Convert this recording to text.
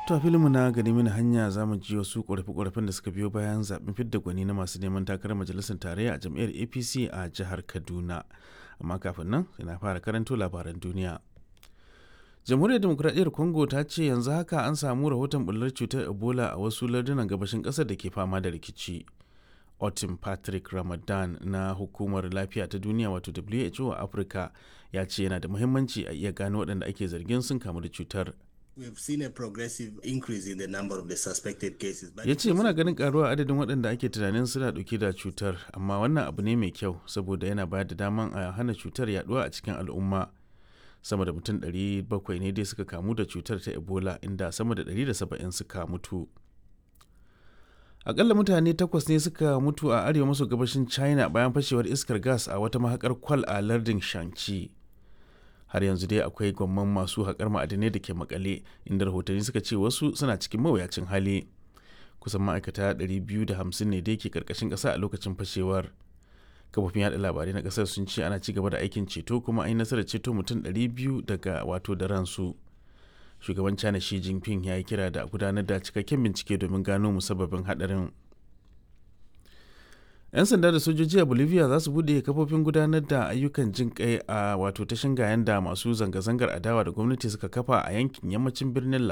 To a filinmu na gani mini hanya za mu ji wasu ƙorafe-ƙorafen da suka biyo bayan zaɓen fidda gwani na masu neman takarar majalisar tarayya a jam'iyyar APC a jihar Kaduna. Amma kafin nan ina fara karanto labaran duniya. Jamhuriyar Demokuraɗiyyar Congo ta ce yanzu haka an samu rahoton bullar cutar Ebola a wasu lardunan gabashin ƙasar da ke fama da rikici. Otim Patrick Ramadan na Hukumar Lafiya ta Duniya wato WHO a Afirka ya ce yana da muhimmanci a iya gano waɗanda ake zargin sun kamu da cutar. We've seen a progressive increase in the number of the suspected cases. but ya ce muna ganin karuwa adadin waɗanda ake tunanin suna ɗauke da cutar amma wannan abu ne mai kyau saboda yana bayar da daman a hana cutar yaduwa a cikin al'umma sama da mutum 700 ne dai suka kamu da cutar ta ebola inda sama da 170 suka mutu akalla mutane takwas ne suka mutu a arewa maso gabashin china bayan fashewar iskar gas a wata mahakar kwal a lardin shanxi har yanzu dai akwai gwamman masu haƙar ma'adinai da ke makale inda rahotanni suka ce wasu suna cikin mawuyacin hali kusan ma'aikata 250 ne dai ke karkashin ƙasa a lokacin fashewar kafofin yada labarai na ƙasar sun ce ana ci gaba da aikin ceto kuma an yi nasarar ceto mutum 200 daga wato da ransu shugaban china shi jinping ya yi kira da gudanar da cikakken bincike domin gano musabbabin haɗarin 'yan sanda da sojoji a bolivia za su bude kafofin gudanar da ayyukan jin kai a wato ta shingayen da masu zanga-zangar adawa da gwamnati suka kafa a yankin yammacin birnin la